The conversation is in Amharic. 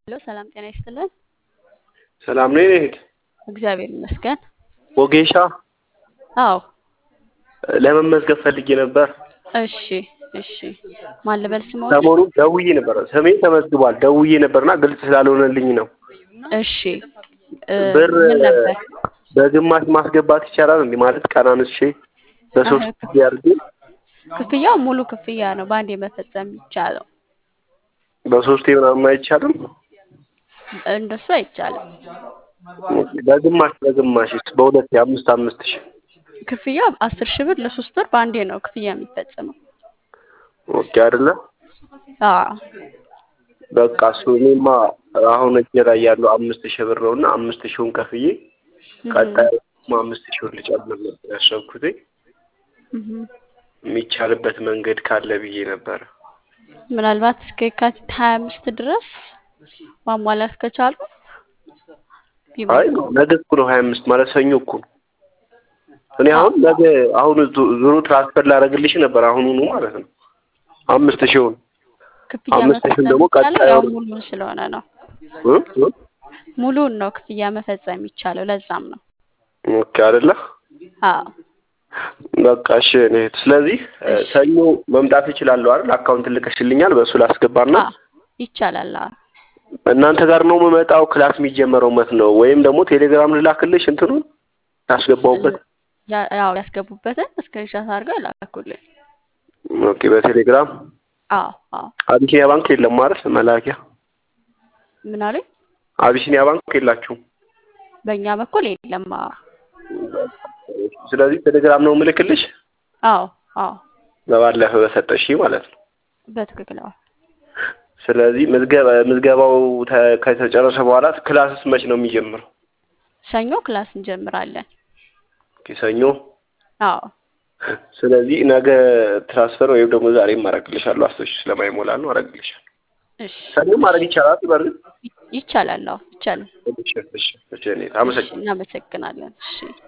ሄሎ ሰላም ጤና ይስጥልን። ሰላም ነው የኔ እህት። እግዚአብሔር ይመስገን። ወጌሻ አዎ ለመመዝገብ ፈልጌ ነበር። እሺ እሺ። ማን ልበል ስሞት? ሰሞኑን ደውዬ ነበር። ስሜ ተመዝግቧል። ደውዬ ነበርና ግልጽ ስላልሆነልኝ ነው። እሺ እ ብር ምን ነበር? በግማሽ ማስገባት ይቻላል እንዴ? ማለት ቀናንሼ በሶስት አህ፣ ጊዜ አድርጌ ክፍያው ሙሉ ክፍያ ነው በአንዴ መፈጸም የሚቻለው። በሶስቴ ምናምን አይቻልም? እንደሱ አይቻልም። በግማሽ በግማሽስ በሁለት የአምስት አምስት ሺህ ክፍያው አስር ሺህ ብር ለሶስት ወር በአንዴ ነው ክፍያ የሚፈጸመው። ኦኬ አይደለ? አዎ በቃ እሱ እኔማ አሁን እጄ ላይ ያለው አምስት ሺህ ብር ነው እና አምስት ሺውን ከፍዬ እህ፣ ቀጣይ አምስት ሺውን ልጨምር ነበር ያሰብኩት። እህ። የሚቻልበት መንገድ ካለ ብዬ ነበረ። ምናልባት እስከ የካቲት ሀያ አምስት ድረስ ማሟላት ከቻሉ አይ ቢሞክሩ። ነገ እኮ ነው ሀያ አምስት ማለት ሰኞ እኮ ነው። እኔ አዎ አሁን ነገ አሁን ዙ- ዙሩ ትራንስፈር ላደርግልሽ ነበር አሁኑኑ ማለት ነው አምስት ሺውን ክፍያ አምስት ሺውን መፈጸም ደግሞ የሚቻለው ቀጣይ ያው ወር ሙሉን ስለሆነ ነው። እ? እ? ሙሉን ነው ክፍያ መፈጸም የሚቻለው ለዛም ነው። ኦኬ አይደለ? አዎ በቃ እሺ እኔ ስለዚህ እ፣ እሺ ሰኞ መምጣት እችላለሁ አይደል? አካውንት ልከሽልኛል በእሱ ላስገባና አዎ ይቻላል። አዎ እናንተ ጋር ነው የምመጣው። ክላስ የሚጀመረው መት ነው ወይም ደግሞ ቴሌግራም ልላክልሽ እንትኑን ያስገባውበት። ያ- ያው ያስገቡበትን ስክሪንሻት አድርገው ላኩልኝ። ኦኬ በቴሌግራም አዎ አዎ አቢሲኒያ ባንክ የለም ማለት መላኪያ ምን አሉኝ? አቢሲኒያ ባንክ የላችሁም። በእኛ በኩል የለም። አዎ ስለዚህ ቴሌግራም ነው ምልክልሽ አዎ አዎ በባለፈ በሰጠሽ ማለት ነው። በትክክል አዎ። ስለዚህ ምዝገባ ምዝገባው ተ- ከተጨረሰ በኋላ ክላስስ መች ነው የሚጀምረው? ሰኞ ክላስ እንጀምራለን። ኦኬ፣ ሰኞ። አዎ ስለዚህ ነገ ትራንስፈር ወይም ደግሞ ዛሬ አደርግልሻለሁ። አስቶሽ ስለማይሞላ ነው አደርግልሻለሁ። እሺ ሰኞ ማድረግ ይቻላል። በእርግጥ ይ- ይቻላል። አዎ ይቻላል። እሺ፣ እሺ፣ እሺ፣ እኔ እሺ አመሰግናለሁ። እናመሰግናለን። እሺ